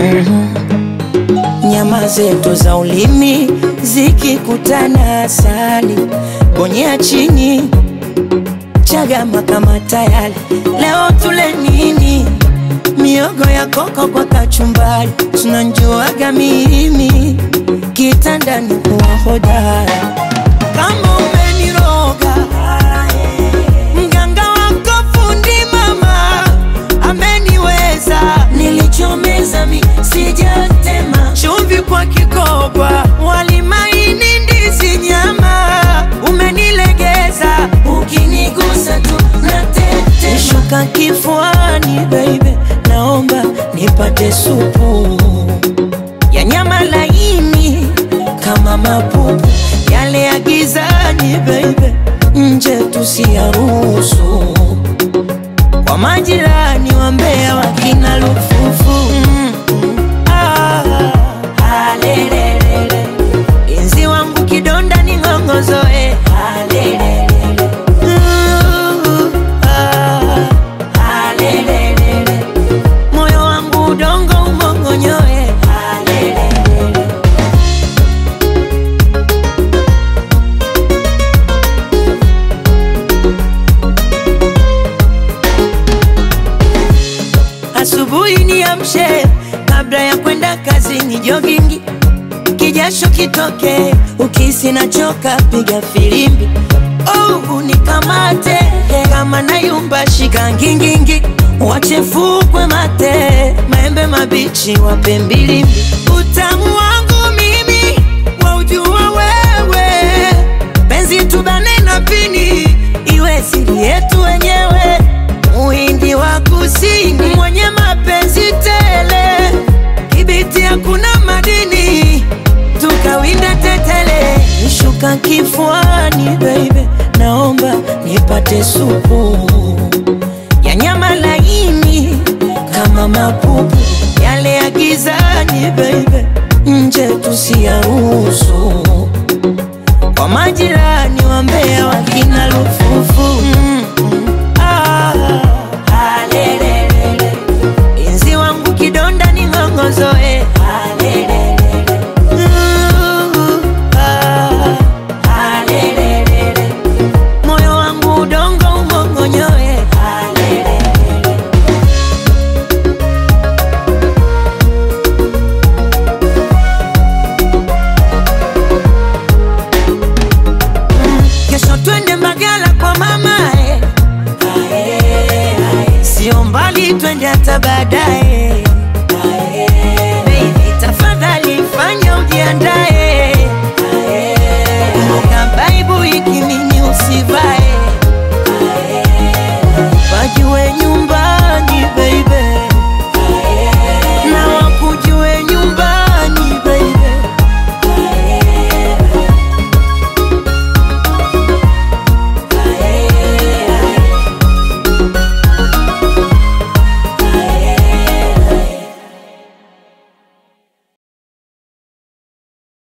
Nyama zetu za ulimi zikikutana, asali bonyea chini, chagama kama tayari. Leo tule nini? Miogo ya koko kwa kachumbari, tunanjuaga mimi kitandani kuwa hodara. Kama umeniroga mganga wako fundi mama ameniweza, nilichomeza mi sijatema, chumvi kwa kikoba, wali maini, ndizi, nyama, umenilegeza, ukinigusa tu natete, shuka kifuani baby, naomba nipate supu ya nyama laini kama mapupu yale ya gizani baby, nje tusiyaruhusu kwa majirani wa Mbeya wakina lufufu mm, mm, ah, alelelele. Inzi wangu kidonda ni ng'ongozoe alelelele. Uh, ah, alelelele. moyo wangu udongo umongonyoe alelelele. Asubuhi niamshe kabla ya kwenda kazini, jogingi kijasho kitoke, ukisi nachoka, piga filimbi oh, unikamate kama nayumba, shika ngingingi, wachefukwe mate, maembe mabichi wape mbilimbi, utamu wangu mimi waujua wewe, penzi tubane na pini, iwe siri yetu wenyewe Muhindi wa kusini mwenye mapenzi tele, kibiti hakuna madini, tukawinda tetele, nishuka kifuani baby, naomba nipate supu ya nyama laini kama mapupu yale ya gizani baby, nje tusiyaruhusu kwa majirani wa Mbeya wakina lufufu mm, mm, ah, alelelele. Inzi wangu kidonda ni ng'ongozoe alelelele. Uh, ah, alelelele. moyo wangu udongo umongonyoe alelelele. Kesho twende Mbagala kwa mama eh. Sio mbali twende hata baadaye